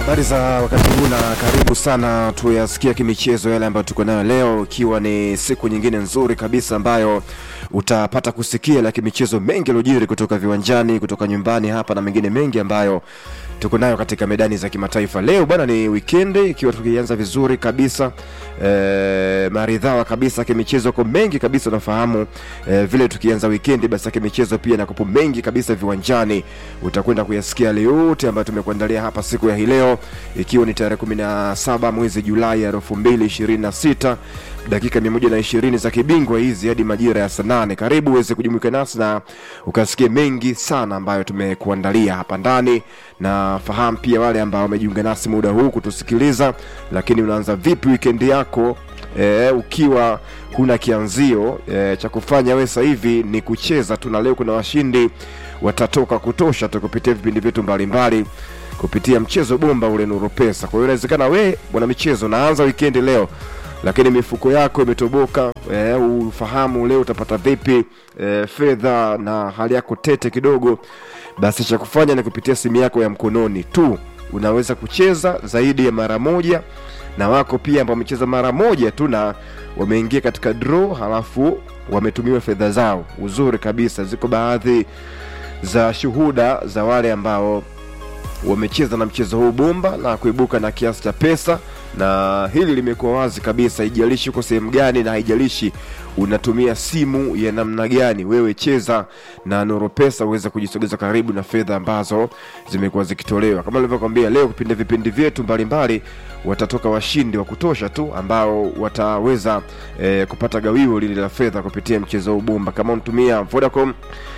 Habari za wakati huu na karibu sana tuyasikia kimichezo yale ambayo tuko nayo leo, ikiwa ni siku nyingine nzuri kabisa ambayo utapata kusikia la kimichezo mengi yaliyojiri kutoka viwanjani, kutoka nyumbani hapa na mengine mengi ambayo tuko nayo katika medani za kimataifa. Leo bwana ni wikendi, ikiwa tukianza vizuri kabisa e, maridhawa kabisa kimichezo ko mengi kabisa, unafahamu e, vile tukianza wikendi, basi kimichezo pia nakopo mengi kabisa viwanjani, utakwenda kuyasikia yale yote ambayo tumekuandalia hapa siku ya hii leo, ikiwa ni tarehe 17 mwezi Julai ya 2026 dakika 120 za kibingwa hizi hadi majira ya saa nane. Karibu uweze kujumuika nasi na ukasikie mengi sana ambayo tumekuandalia hapa ndani, na fahamu pia wale ambao wamejiunga nasi muda huu kutusikiliza, lakini unaanza vipi wikendi yako e, ukiwa huna kianzio e, cha kufanya wewe sasa hivi ni kucheza tu, na leo kuna washindi watatoka kutosha tu kupitia vipindi vyetu mbalimbali kupitia mchezo bomba ule Nuru Pesa. Kwa hiyo inawezekana we bwana michezo naanza wikendi leo lakini mifuko yako imetoboka e, ufahamu leo utapata vipi e, fedha na hali yako tete kidogo, basi cha kufanya ni kupitia simu yako ya mkononi tu unaweza kucheza zaidi ya mara moja, na wako pia ambao wamecheza mara moja tu na wameingia katika draw, halafu wametumiwa fedha zao. Uzuri kabisa, ziko baadhi za shuhuda za wale ambao wamecheza na mchezo huu bomba na kuibuka na kiasi cha pesa, na hili limekuwa wazi kabisa, haijalishi uko sehemu gani na haijalishi unatumia simu ya namna gani, wewe cheza na Nuru Pesa uweze kujisogeza karibu na fedha ambazo zimekuwa zikitolewa. Kama nilivyokwambia, leo kupinda vipindi vyetu mbalimbali watatoka washindi wa kutosha tu ambao wataweza eh, kupata gawio lile la fedha kupitia mchezo huu bomba. Kama unatumia Vodacom,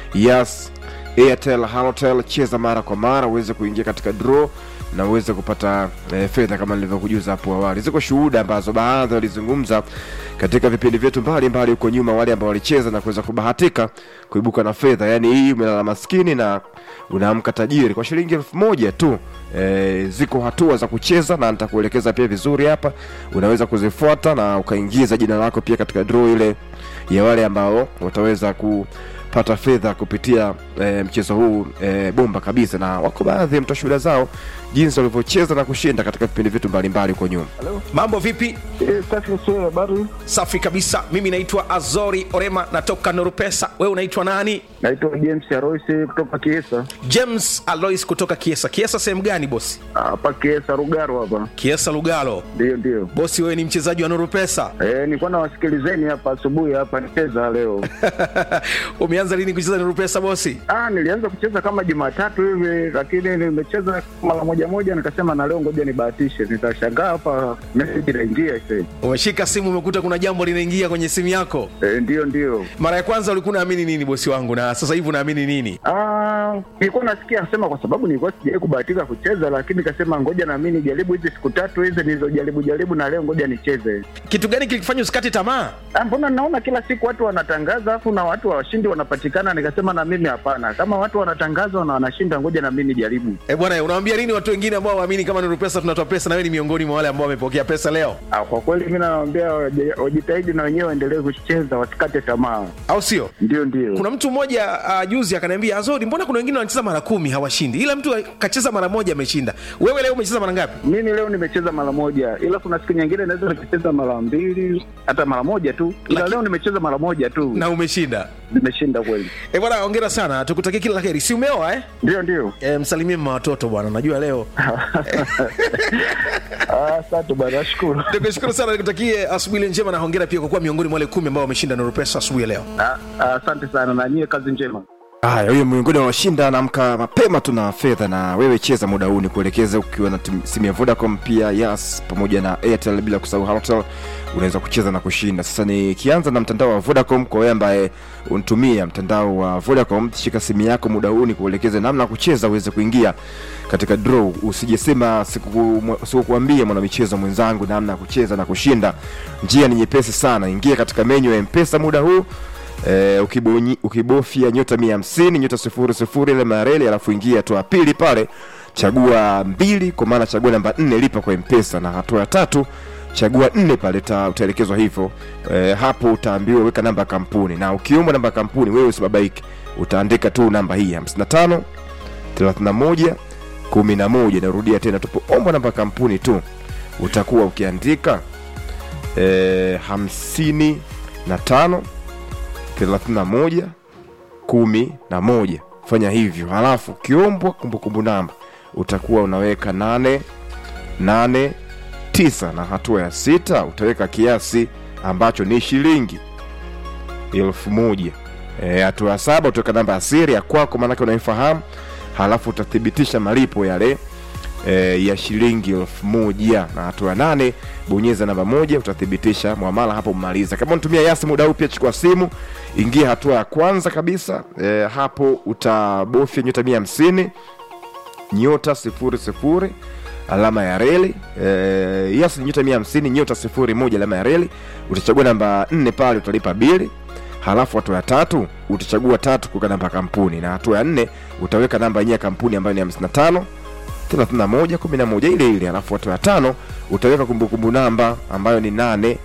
Yas Airtel, Halotel, cheza mara kwa mara uweze kuingia katika draw na uweze kupata e, fedha kama nilivyokujuza hapo awali. Ziko shuhuda ambazo baadhi walizungumza katika vipindi vyetu mbalimbali huko nyuma, wale ambao walicheza na kuweza kubahatika kuibuka na fedha. Yaani hii umelala maskini na unaamka tajiri kwa shilingi elfu moja tu. E, ziko hatua za kucheza na nitakuelekeza pia vizuri hapa, unaweza kuzifuata na ukaingiza jina lako pia katika draw ile ya wale ambao wataweza ku pata fedha kupitia e, mchezo huu e, bomba kabisa, na wako baadhi ya mtashuhuda zao jinsi walivyocheza na kushinda katika vipindi vyetu mbalimbali huko nyuma. Mambo vipi? Eh, safi sio habari. Safi kabisa. Mimi naitwa Azori Orema, natoka Nuru Pesa. Wewe unaitwa nani? Naitwa James Aroisi kutoka Kiesa. James Alois kutoka Kiesa. Kiesa sehemu gani bosi? Hapa Kiesa Rugaro hapa. Kiesa Lugalo. Ndio ndio. Bosi, wewe ni mchezaji wa Nuru Pesa. Eh, nilikuwa nawasikilizeni hapa asubuhi hapa nicheza leo. Umeanza lini kucheza Nuru Pesa bosi? Ah, nilianza kucheza kama Jumatatu hivi lakini nimecheza mara moja moja nikasema na leo ngoja nibahatishe. Nitashangaa hapa message inaingia sasa. Umeshika simu, umekuta kuna jambo linaingia kwenye simu yako. Eh, ndio ndio. Mara ya kwanza ulikuwa unaamini nini bosi wangu, na sasa hivi unaamini nini? Ah, nilikuwa nasikia asema kwa sababu nilikuwa sijawahi kubahatika kucheza lakini nikasema ngoja na mimi nijaribu hizi siku tatu hizi nilizojaribu jaribu na leo ngoja nicheze. Kitu gani kilikufanya usikate tamaa? Ah, mbona naona kila siku watu wanatangaza afu na watu washindi wanapatikana, nikasema na mimi hapana, kama watu wanatangaza na wanashinda, ngoja na mimi nijaribu. Eh bwana, unawaambia nini watu wengine ambao waamini kama Nuru Pesa tunatoa pesa, na wewe ni miongoni mwa wale ambao wamepokea pesa leo, Ah, kwa kweli mimi nawaambia waje- wajitahidi na wenyewe waendelee kucheza, wasikate tamaa. au sio? Ndio, ndio. Kuna mtu mmoja uh, juzi akaniambia Azori, mbona kuna wengine wanacheza mara kumi hawashindi, ila mtu kacheza mara moja ameshinda. Wewe leo umecheza mara ngapi? Mimi leo nimecheza mara moja, ila kuna siku nyingine naweza nikacheza mara mbili hata mara moja tu, ila Laki- leo nimecheza mara moja tu, Na umeshinda. nimeshinda kweli. Eh bwana, hongera sana, tukutakie kila la heri. Si umeoa eh? Ndio, ndio. E, msalimie mama watoto bwana, najua leo. Ah, Asante bwana, nashukuru. Nikushukuru sana, nikutakie asubuhi njema na hongera pia kwa kuwa miongoni mwa wale kumi ambao wameshinda Nuru Pesa asubuhi ya leo. Ah, ah, Asante sana na nyie, kazi njema. Haya, huyo miongoni mwa washinda anaamka mapema tu na fedha, na wewe cheza muda huu, ni kuelekeza ukiwa na tim- simu ya Vodacom pia Yas pamoja na Airtel, bila kusahau Halotel, unaweza kucheza na kushinda. Sasa nikianza na mtandao wa Vodacom, kwa wewe ambaye unatumia mtandao wa Vodacom, shika simu yako muda huu, ni kuelekeze namna ya kucheza uweze kuingia katika draw. Usijesema siku- sikukuambia mwanamichezo mwenzangu namna ya kucheza na kushinda. Njia ni nyepesi sana, ingia katika menyu ya Mpesa muda huu Eh, ukibonyi- ukibofya nyota mia hamsini nyota sifuri sifuri ile mareli alafu ingia hatua ya pili pale chagua mbili kwa maana chagua namba nne lipa kwa mpesa na hatua ya tatu chagua nne pale ta- utaelekezwa hivyo e, hapo utaambiwa weka namba ya kampuni na ukiomba namba ya kampuni wewe usibabaike utaandika tu namba hii 55 31 kumi na moja narudia tena tupoombwa namba kampuni tu utakuwa ukiandika e, hamsini na tano thelathini na moja kumi na moja fanya hivyo halafu ukiombwa kumbukumbu namba utakuwa unaweka nane nane tisa na hatua ya sita utaweka kiasi ambacho ni shilingi elfu moja E, hatua ya saba utaweka namba ya siri ya kwako maanake unaifahamu halafu utathibitisha malipo yale e, ya shilingi elfu moja na hatua ya nane bonyeza namba moja utathibitisha mwamala hapo mmaliza kama unatumia yasi muda huu pia chukua simu ingia hatua ya kwanza kabisa e, hapo utabofya nyota mia hamsini nyota sifuri sifuri alama ya reli e, yes nyota mia hamsini nyota sifuri moja alama ya reli utachagua namba nne pale utalipa bili halafu hatua ya tatu utachagua tatu kuweka namba ya kampuni na hatua ya nne utaweka namba yenyewe ya kampuni ambayo ni 55 31 11 ile ile halafu hatua ya tano utaweka kumbukumbu namba ambayo ni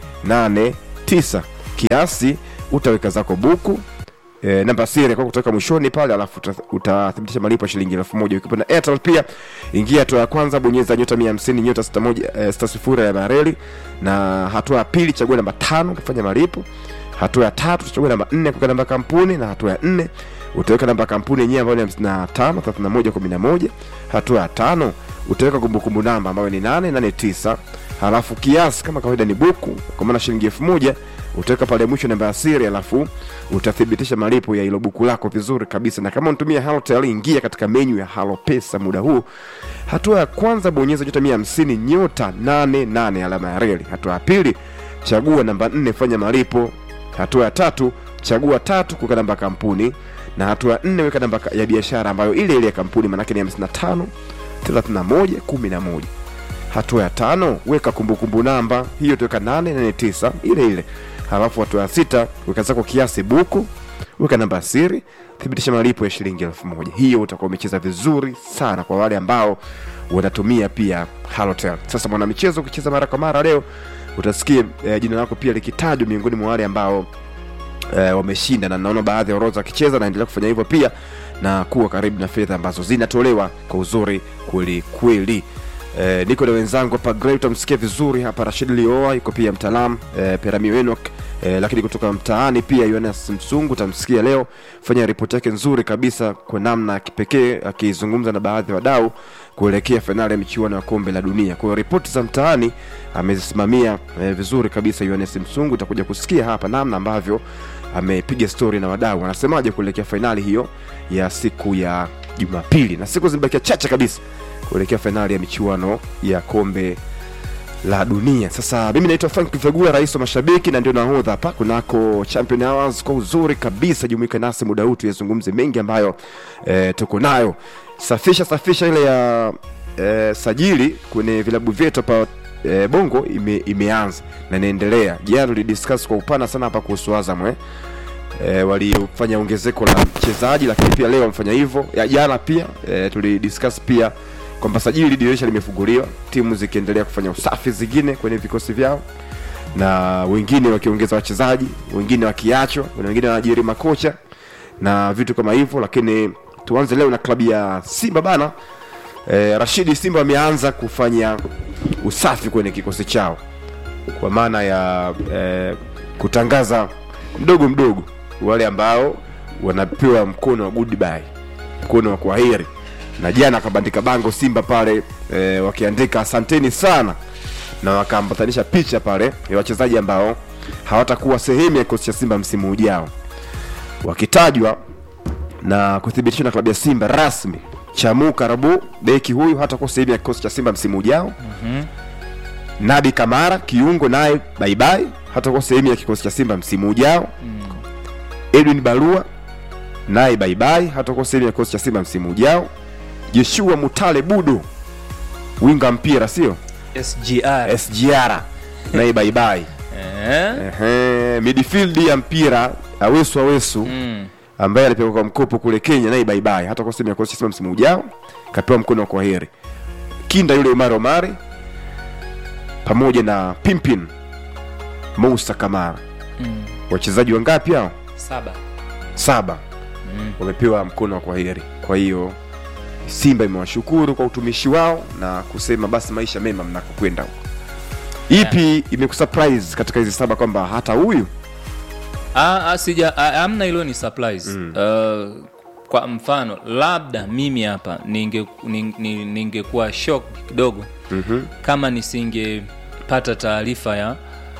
889 kiasi utaweka zako buku e, namba siri kwa kutoka mwishoni pale alafu uta- utathibitisha malipo ya shilingi elfu moja ukiwa na airtel pia ingia hatua ya kwanza bonyeza nyota mia hamsini nyota sita moja eh, sita sifuri ya mareli na hatua ya pili chagua namba tano kufanya malipo hatua ya tatu utachagua namba nne kuweka namba ya kampuni na hatua ya nne utaweka namba ya kampuni yenyewe ambayo ni hamsini na tano thelathini na moja kumi na moja hatua ya tano utaweka kumbukumbu namba ambayo ni nane nane tisa halafu kiasi kama kawaida ni buku kwa maana shilingi elfu moja utaweka pale mwisho namba ya siri alafu utathibitisha malipo ya ilo buku lako vizuri kabisa na kama unatumia halotel ingia katika menyu ya halo pesa muda huu hatua ya kwanza bonyeza nyota mia hamsini nyota 88 alama ya reli hatua ya pili chagua namba nne fanya malipo hatua ya tatu chagua tatu kuweka namba ya kampuni na hatua ya nne weka namba ya biashara ambayo ile ile ya kampuni manake ni 55 31 11 hatua ya tano weka kumbukumbu namba hiyo tuweka 889 ile ile halafu hatua ya sita weka zako kiasi buku weka namba ya siri thibitisha malipo ya shilingi elfu moja hiyo utakuwa umecheza vizuri sana kwa wale ambao wanatumia pia halotel sasa mwanamichezo ukicheza mara kwa mara leo utasikia eh, jina lako pia likitajwa miongoni mwa wale ambao eh, wameshinda na naona baadhi ya orodha wakicheza naendelea kufanya hivyo pia na kuwa karibu na fedha ambazo zinatolewa kwa uzuri kweli kweli Eh, niko na wenzangu hapa Gray, utamsikia vizuri hapa Rashid Lioa, yuko pia mtaalamu eh, Perami Wenok eh, lakini kutoka mtaani pia Yohanas Msungu utamsikia leo fanya ripoti yake nzuri kabisa kwa namna ya kipekee akizungumza na baadhi ya wadau kuelekea fainali ya michuano ya kombe la dunia. Kwa hiyo ripoti za mtaani amezisimamia eh, vizuri kabisa Yohanas Msungu, utakuja kusikia hapa namna ambavyo amepiga stori na wadau wanasemaje kuelekea fainali hiyo ya siku ya Jumapili, na siku zimebakia chache kabisa kuelekea fainali ya michuano ya kombe la dunia. Sasa mimi naitwa Frank Vegula, rais wa mashabiki na ndio nahodha hapa kunako Champion Hours. Kwa uzuri kabisa, jumuika nasi muda huu tuyazungumze mengi ambayo e, tuko nayo. Safisha safisha ile ya e, sajili kwenye vilabu vyetu hapa e, Bongo ime, imeanza na inaendelea. Jana tulidiscuss kwa upana sana hapa kuhusu Azam eh e, walifanya ongezeko la mchezaji lakini pia leo wamefanya hivyo Ya jana pia e, tulidiscuss pia kwamba sajili dirisha limefunguliwa timu zikiendelea kufanya usafi zingine kwenye vikosi vyao na wengine wakiongeza wachezaji wengine wakiachwa kuna wengine wanaajiri makocha na vitu kama hivyo lakini tuanze leo na klabu ya simba bana e, rashidi simba wameanza kufanya usafi kwenye kikosi chao kwa maana ya e, kutangaza mdogo mdogo wale ambao wanapewa mkono wa goodbye mkono wa kwaheri na jana akabandika bango simba pale e, wakiandika asanteni sana na wakaambatanisha picha pale ya wachezaji ambao hawatakuwa sehemu ya kikosi cha simba msimu ujao wakitajwa na kuthibitishwa na klabu ya simba rasmi chamu karabu beki huyu hatakuwa sehemu ya kikosi cha simba msimu ujao mm-hmm. nabi kamara kiungo naye baibai hatakuwa sehemu ya kikosi cha simba msimu ujao mm. edwin barua naye baibai hatakuwa sehemu ya kikosi cha simba msimu ujao Joshua Mutale Budu winga mpira sio SGR. SGR naye baibai Eh? ehe midfield ya mpira Awesu Awesu Mm. ambaye alipewa kwa mkopo kule Kenya naye baibai hata kwa sehemu ya kocha Simba msimu ujao kapewa mkono wa kwaheri kinda yule Omar Omari pamoja na Pimpin Musa Kamara Mm. wachezaji wangapi hao Saba. saba Mm. wamepewa mkono wa kwaheri kwa hiyo Simba imewashukuru kwa utumishi wao na kusema basi maisha mema mnakokwenda huko. Ipi imekusurprise katika hizi saba kwamba hata huyu Ah, ah, sija ah, amna hilo ni surprise uh, kwa mfano labda mimi hapa ninge ning- ning- ningekuwa shock kidogo Mhm. kama nisingepata taarifa ya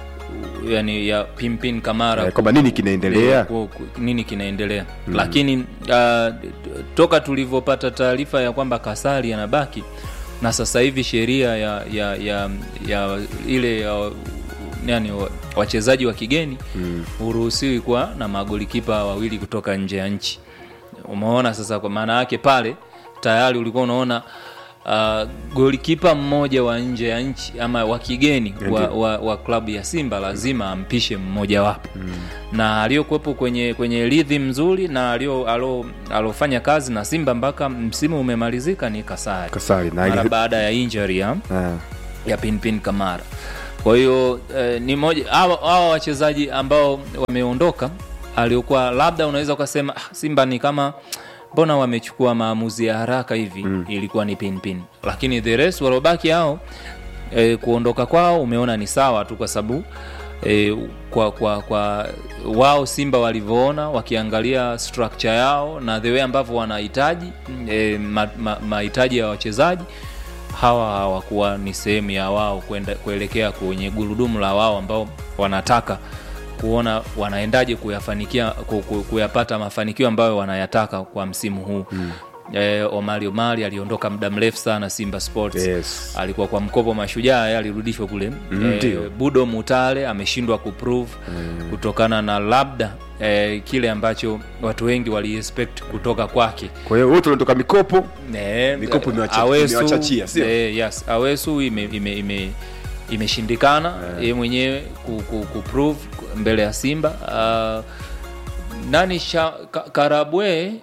yani ya pimpin kamara Eh, kwamba nini kinaendelea? ku- ku- nini kinaendelea lakini uh, toka tulivyopata taarifa ya kwamba kasari anabaki na sasa hivi sheria ya, ya, ya, ya ile ya, yani wa- wachezaji wa kigeni huruhusiwi kuwa na magolikipa wawili kutoka nje ya nchi umeona sasa kwa maana yake pale tayari ulikuwa unaona uh, golikipa mmoja wa nje ya nchi ama wa kigeni wa, wa, wa klabu ya simba lazima ampishe mmojawapo mm. na aliyokuwepo kwenye kwenye rhythm nzuri na alio- alo- alofanya kazi na simba mpaka msimu umemalizika ni kasari Kasari na mara ili- baada ya injury ya Ah, ya pinpin kamara kwa hiyo eh, ni moja hawa hawa wachezaji ambao wameondoka aliokuwa labda unaweza ukasema ah, simba ni kama mbona wamechukua maamuzi ya haraka hivi mm. ilikuwa ni pinpin lakini the rest waliobaki hao e, kuondoka kwao umeona ni sawa tu kwa sababu e, kwa, kwa, kwa wao simba walivyoona wakiangalia structure yao na the way ambavyo wanahitaji e, mahitaji ma, mahitaji ya wachezaji hawa hawakuwa ni sehemu ya wao kwenda kuelekea kwenye gurudumu la wao ambao wanataka kuona wanaendaje kuyafanikia ku- ku- kuyapata mafanikio ambayo wanayataka kwa msimu huu mm. E, omari omari aliondoka muda mrefu sana simba sports Yes. alikuwa kwa mkopo mashujaa yeye alirudishwa kule Mm, e, ndio. budo mutale ameshindwa kuprove mm. kutokana na labda e, kile ambacho watu wengi waliexpect kutoka kwake Kwa hiyo wote wanatoka mikopo Ne, Mikopo imewacha- Awesu, imewachachia, sio? eh, yes, awesu ime, ime, ime, imeshindikana yeye mwenyewe ku, ku, ku prove mbele ya simba uh, nani sha, ka, karabwe eh,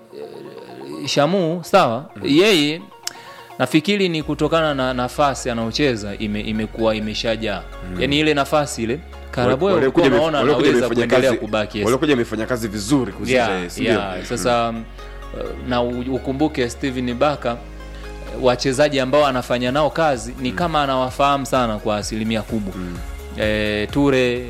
shamu sawa yeye nafikiri ni kutokana na nafasi anaocheza ime, imekuwa imeshajaa yani ile nafasi ile karabwe ulikuwa waliokuja unaona wame- waliokuja anaweza wamefanya kuendelea kazi- kubaki yes waliokuja wamefanya kazi vizuri kuzidi yeah, si ndio? yeah. sasa mm, na u- ukumbuke steven baka wachezaji ambao anafanya nao kazi ni kama anawafahamu sana kwa asilimia kubwa mm. e, ture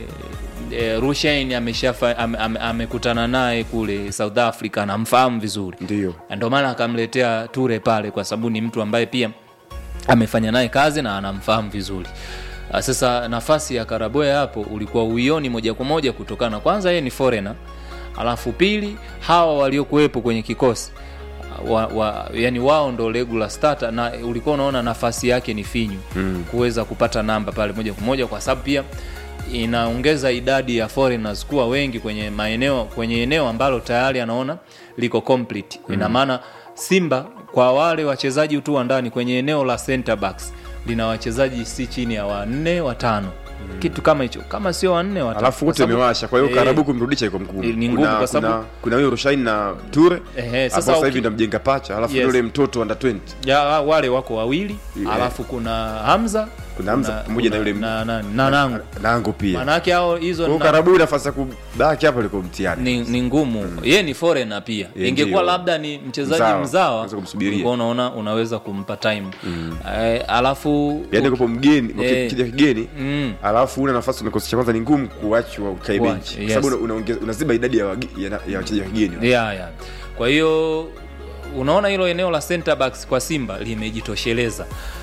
e, rushain ameshafa ame, ame, amekutana naye kule south africa anamfahamu vizuri Ndio. Na ndio maana akamletea ture pale kwa sababu ni mtu ambaye pia amefanya naye kazi na anamfahamu vizuri Ah, sasa nafasi ya karaboe hapo ulikuwa uioni moja kwa moja kutokana kwanza yeye ni foreigner alafu pili hawa waliokuwepo kwenye kikosi wa, wa, yani wao ndo regular starter na ulikuwa unaona nafasi yake ni finyu mm. kuweza kupata namba pale moja kwa moja kwa sababu pia inaongeza idadi ya foreigners kuwa wengi kwenye maeneo kwenye eneo ambalo tayari anaona liko complete mm. ina maana simba kwa wale wachezaji tu wa ndani kwenye eneo la center backs lina wachezaji si chini ya wanne watano mm. kitu kama hicho kama sio wanne watano alafu wote Kwa sababu- wamewasha kwa hiyo Eh, karabu kumrudisha iko mgumu ni ngumu Kuna- kwa sababu- kuna- kuna huyo rushain na ture Ehe, sasa sasa sasa hivi uki- ndo mjenga pacha alafu Yes. yule mtoto under 20 ya wale wako wawili Yeah. alafu kuna hamza Kuna Hamza pamoja na yule m- na, na, na nangu nango pia maanake hao hizo kwa hiyo na- karabu nafasi ya kubaki hapa liko mtihani ni, ni ngumu mm. ye ni foreigner pia Ye ingekuwa ndio. labda ni mchezaji Mzawa. mzawa Unaweza kumsubiria. ulikuwa unaona unaweza kumpa time mm. eh, alafu yaani kupo mgeni Eh. kija kigeni mm. alafu una nafasi kikosi cha kwanza ni ngumu kuachwa ukae Kuacha, benchi yes. kwa sababu una- unaongeza- unaziba idadi ya wage- ya ya wachezaji wa kigeni yeah, yeah. kwa hiyo unaona hilo eneo la center backs kwa simba limejitosheleza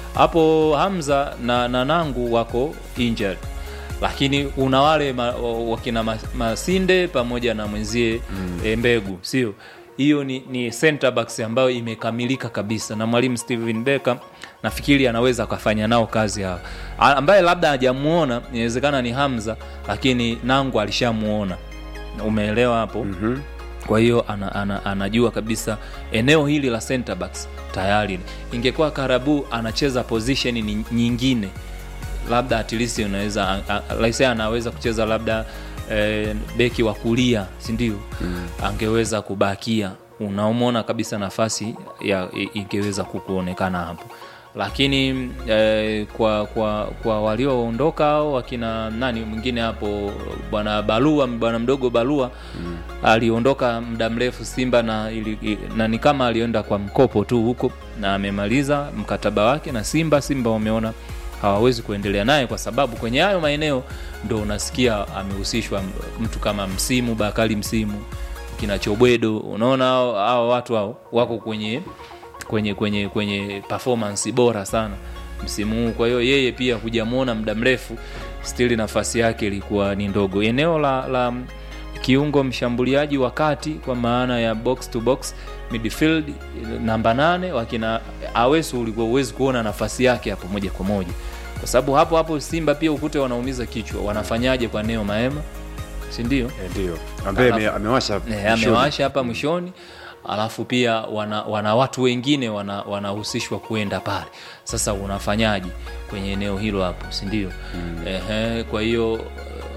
hapo hamza na, na nangu wako injured lakini una wale ma, wakina ma- masinde pamoja na mwenzie mm. e, mbegu sio hiyo ni, ni center backs ambayo imekamilika kabisa na mwalimu steven becker nafikiri anaweza akafanya nao kazi hao A- ambaye labda hajamuona inawezekana ni hamza lakini nangu alishamuona umeelewa hapo mm-hmm kwa hiyo ana, ana, anajua kabisa eneo hili la center backs tayari ingekuwa karabu anacheza position ni- nyingine labda at least unaweza a- a- like say anaweza kucheza labda eh, beki wa kulia sindio mm. angeweza kubakia unaomona kabisa nafasi ya i- ingeweza kukuonekana hapo lakini eh, kwa kwa kwa walioondoka au wakina nani mwingine hapo bwana Balua bwana mdogo Balua mm. aliondoka muda mrefu Simba na, ili, i- na ni kama alienda kwa mkopo tu huko na amemaliza mkataba wake na Simba. Simba wameona hawawezi kuendelea naye kwa sababu kwenye hayo maeneo ndo unasikia amehusishwa mtu kama Msimu Bakari Msimu kina Chobwedo, unaona hao hao watu hao wako kwenye kwenye kwenye kwenye performance bora sana msimu huu. Kwa hiyo yeye pia hujamwona muda mrefu, still nafasi yake ilikuwa ni ndogo. Eneo la, la kiungo mshambuliaji wa kati kwa maana ya box to box midfield namba nane wakina Awesu ulikuwa uwezi kuona nafasi yake hapo moja kwa moja, kwa sababu hapo hapo Simba pia ukute wanaumiza kichwa, wanafanyaje kwa Neo Maema, si ndio? Eh, ndio ambaye ame- amewasha Eh, mwishoni. amewasha hapa mwishoni alafu pia wana, wana watu wengine wana- wanahusishwa kuenda pale sasa unafanyaje kwenye eneo hilo hapo si ndio mm. Ehe, kwa hiyo uh,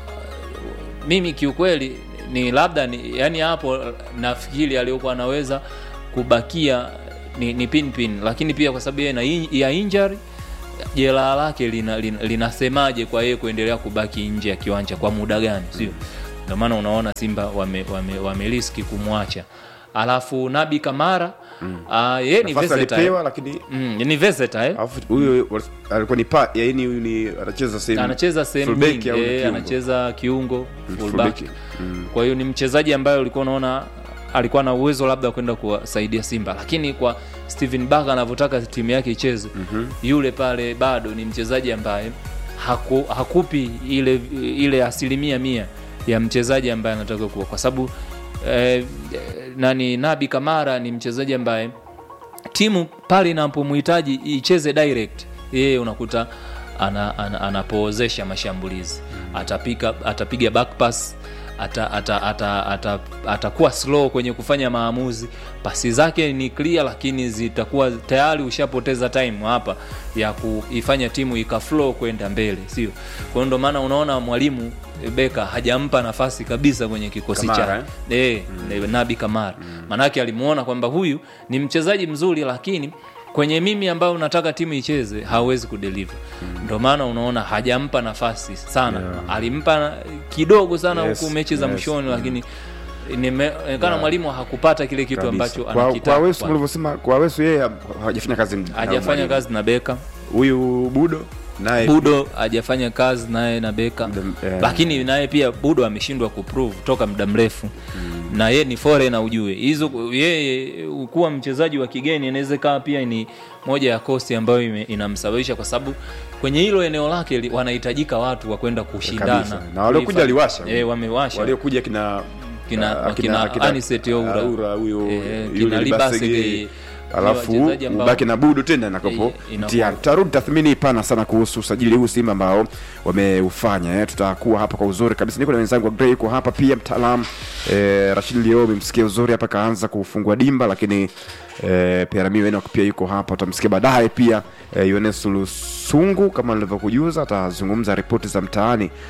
mimi kiukweli ni labda ni, yani hapo nafikiri aliyokuwa anaweza kubakia ni, ni pinpin lakini pia kwa sababu yeye na in- ya injury jeraha lake linasemaje lina, linasemaje kwa yeye kuendelea kubaki nje ya kiwanja kwa muda gani sio ndio maana unaona simba wameliski wame, wame kumwacha alafu nabi kamara mm. uh, yeye ni nafasi versatile. alipewa lakini mm, ni versatile alafu huyo alikuwa ni pa yaani huyu ni anacheza sehemu anacheza sehemu fullback nyingi au ni eh, kiungo? anacheza kiungo fullback. fullback. Mm. kwa hiyo ni mchezaji ambaye ulikuwa unaona alikuwa na uwezo labda kwenda kuwasaidia simba lakini kwa steven baka anavyotaka timu yake icheze mm-hmm. yule pale bado ni mchezaji ambaye haku, hakupi ile ile asilimia mia ya mchezaji ambaye anataka kuwa kwa sababu eh, nani nabi kamara ni mchezaji ambaye timu pale inapomhitaji icheze direct yeye unakuta ana, ana, anapoozesha mashambulizi atapika atapiga back pass ata, ata, ata, ata, atakuwa slow kwenye kufanya maamuzi pasi zake ni clear lakini zitakuwa tayari ushapoteza time hapa ya kuifanya timu ikaflow kwenda mbele sio kwa hiyo ndo maana unaona mwalimu beka hajampa nafasi kabisa kwenye kikosi Kamara, chake eh? mm. nabi kamara mm. manake alimuona kwamba huyu ni mchezaji mzuri lakini kwenye mimi ambayo unataka timu icheze hawezi kudeliver mm. ndio maana unaona hajampa nafasi sana yeah. alimpa kidogo sana Yes, huku mechi za yes, mwishoni lakini inaonekana mwalimu hakupata kile kitu Kabisa. ambacho Kwa- kwa anakitaka Wesu kwanza. mlivyosema kwa Wesu yeye hajafanya kazi na hajafanya mwalimu. kazi na beka huyu Budo naye budo hajafanya kazi naye na beka Mda- eh. lakini naye pia budo ameshindwa kuprove toka muda mrefu mm. na ye ni foreigner ujue hizo yeye kuwa mchezaji wa kigeni inaweza ikawa pia ni moja ya kosti ambayo ime- inamsababisha kwa sababu kwenye hilo eneo lake li- wanahitajika watu wa kwenda kushindana Kabisa. Na waliokuja Kulifa- aliwasha. eh, wamewasha waliokuja kina Kina- ah, kina Anicet Oura. Aura, huyo Eh, yule kina Libasege. Libasege. alafu Ni wachezaji ambao- ubaki na budu tena nakopo Eh, inakuwa- mtihani tutarudi tathmini pana sana kuhusu usajili huu simba ambao wameufanya eh. tutakuwa hapa kwa uzuri kabisa niko na wenzangu wa Grey yuko hapa pia mtaalam eh, rashid lio umemsikia uzuri hapa kaanza kufungua dimba lakini eh, Pierre Wenok pia yuko hapa utamsikia baadaye pia eh, Yonesu Lusungu kama nilivyokujuza atazungumza ripoti za mtaani